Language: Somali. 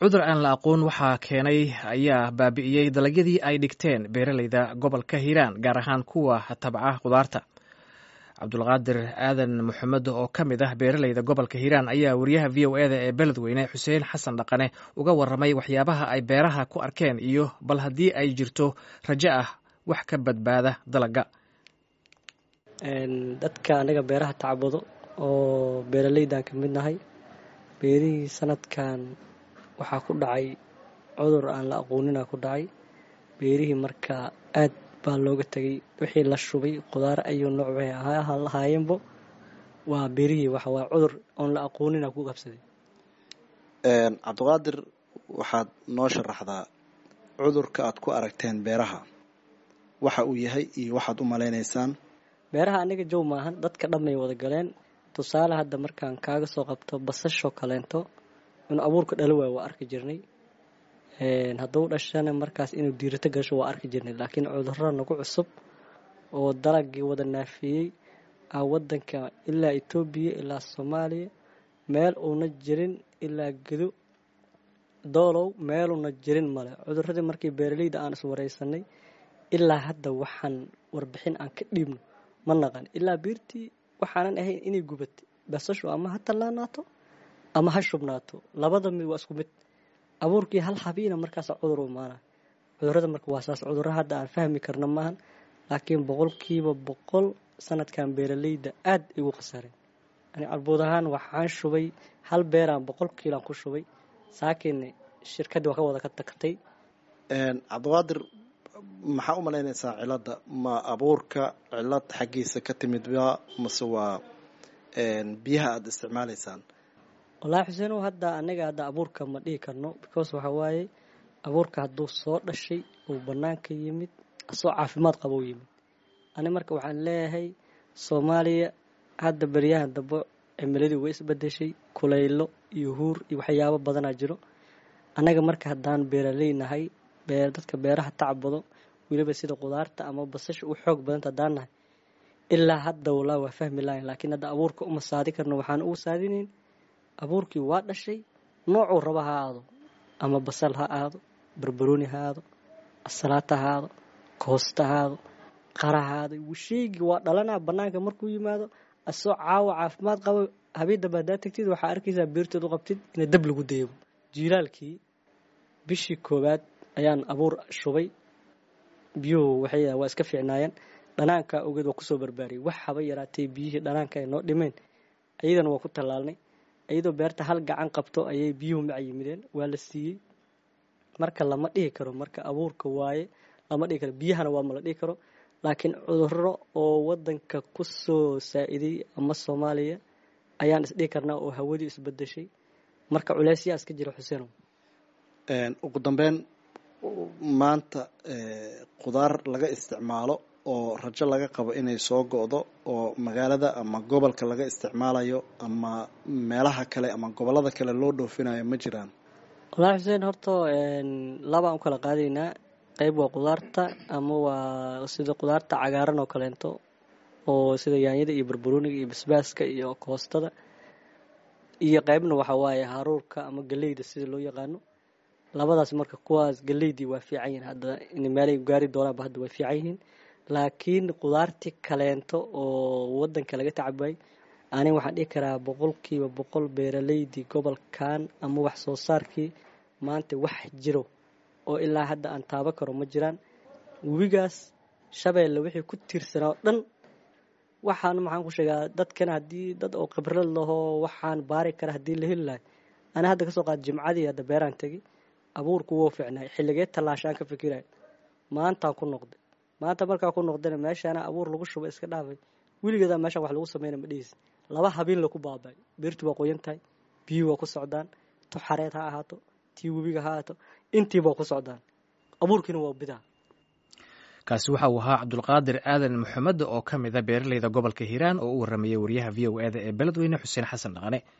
cudur aan la aqoon waxaa keenay ayaa baabi'iyey dalagyadii ay dhigteen beeraleyda gobolka hiiraan gaar ahaan kuwa tabca khudaarta cabdulqaadir aadan maxamed oo ka mid ah beeraleyda gobolka hiiraan ayaa wariyaha v o eda ee beledweyne xuseen xasan dhaqane uga warramay waxyaabaha ay beeraha ku arkeen iyo bal haddii ay jirto rajo ah wax ka badbaada dalagga dadka anaga beeraha tacbado oo beeraleydan ka mid nahay beerihii sanadkan waxaa ku dhacay cudur aan la aqoonina ku dhacay beerihii marka aad baa looga tegay wixii la shubay khudaar ayuu nooc waxay lahaayeenbo waa beerihii waxa waa cudur oon la aqoonina ku qabsaday cabdiqaadir waxaad noo sharaxdaa cudurka aad ku aragteen beeraha waxa uu yahay iyo waxaad u malaynaysaan beeraha aniga jow maahan dadka dhamay wada galeen tusaale hadda markaan kaaga soo qabto basashoo kaleento inuu abuurka dhalo waay waa arki jirnay hadduu dhashana markaas inuu diirato gasho waa arki jirnay laakiin cudurro nagu cusub oo dalagii wada naafiyey a wadanka ilaa etoobiya ilaa soomaaliya meel uuna jirin ilaa gedo doolow meeluuna jirin male cuduradii markii beeraleyda aan iswareysanay ilaa hadda waxaan warbixin aan ka dhiibno ma naqan ilaa biirtii waxaanan ahayn inay gubatay basashu ama ha tallaanaato ama ha shubnaato labada mid waa isku mid abuurkii hal habiina markaas cudur u imaana cudurada marka waa saas cudurro hadda aan fahmi karna maahan laakiin boqolkiiba boqol sanadkan beeraleyda aad igu khasareen ani carbuud ahaan waxaan shubay hal beeraan boqol kiilaan ku shubay saakiin shirkaddii waa ka wada ka tagtay cabdiqaadir maxaa u malaynaysaa cilada ma abuurka cilad xaggiisa ka timidba mase waa biyaha aada isticmaalaysaan wallaahi xuseenow hadda anaga hadda abuurka ma dhihi karno because waxa waaye abuurka hadduu soo dhashay uu bannaanka yimid asoo caafimaad qaba u yimid ani marka waxaan leeyahay soomaaliya hadda beryahan dambe cimiladii way isbedeshay kulaylo iyo huur iyo waxyaabo badanaa jiro annaga marka haddaan beeraley nahay dadka beeraha tacbado weliba sida khudaarta ama basasha u xoog badanta haddaan nahay ilaa hadda walaa waa fahmi lahayn laakiin hadda abuurka uma saadi karno waxaan ugu saadinayn abuurkii waa dhashay noocuu raba ha aado ama basal ha aado barbarooni ha aado asalaata ha aado koosta ha aado qara ha aado sheygii waa dhalanaa bannaanka markuu yimaado asoo caawa caafimaad qabo habeendamba haddaa tagtid waxaa arkaysaa beerteed u qabtid ina dab lagu dayabo jiilaalkii bishii koowaad ayaan abuur shubay biyuhu waxay waa iska fiicnaayeen dhanaanka ogeed waa kusoo barbaariyay wax haba yaraatee biyihii dhanaanka ay noo dhimeen ayadana waa ku tallaalnay iyadoo beerta hal gacan qabto ayay biyuhu maca yimideen waa la siiyey marka lama dhihi karo marka abuurka waaye lama dhihi karo biyahana waa mala dhihi karo laakiin cudurro oo wadanka ku soo saa-iday ama soomaaliya ayaan isdhihi karnaa oo hawadii isbedeshay marka culeysyaa iska jira xuseenow ugu dambeyn maanta khudaar laga isticmaalo oo rajo laga qabo inay soo go-do oo magaalada ama gobolka laga isticmaalayo ama meelaha kale ama gobolada kale loo dhoofinayo ma jiraan wallaahi xuseen horta labaan u kala qaadaynaa qeyb waa khudaarta ama waa sida khudaarta cagaaran oo kaleento oo sida yaanyada iyo barbarooniga iyo basbaaska iyo koostada iyo qeybna waxaa waaye haruurka ama galeyda sida loo yaqaano labadaas marka kuwaas galeydii waa fiican yihiin hadda meelay gaari doonaanba hadda way fiican yihiin laakiin khudaartii kaleento oo wadanka laga tacabay ani waxaan dhihi karaa boqolkiiba boqol beeraleydii gobolkan ama wax soo saarkii maanta wax jiro oo ilaa hadda aan taaba karo ma jiraan webigaas shabeelle wixii ku tiirsanaa oo dhan waxaan maxaan ku sheegaa dadkan haddii dad oo khibrad lahoo waxaan baari kara haddii la heli lahay ani hadda kasoo qaad jimcadii hadda beeraan tegi abuurku wuu fiicnaay xilligee tallaashaan ka fikiray maantaan ku noqday maanta markaa ku noqdana meeshaana abuur lagu shuba iska dhaafay weligeedaa meeshaan wax lagu sameyna ma dhihis laba habeen laku baabay beertu waa qoyan tahay biyuhi waa ku socdaan tu xareed ha ahaato tii webiga ha ahaato intiiba waa ku socdaan abuurkiina waa bidaa kaasi waxa uu ahaa cabdulqaadir aadan maxamed oo ka mid a beeraleyda gobolka hiiraan oo u warramayay wariyaha v o eda ee beledweyne xuseen xasan dhaqane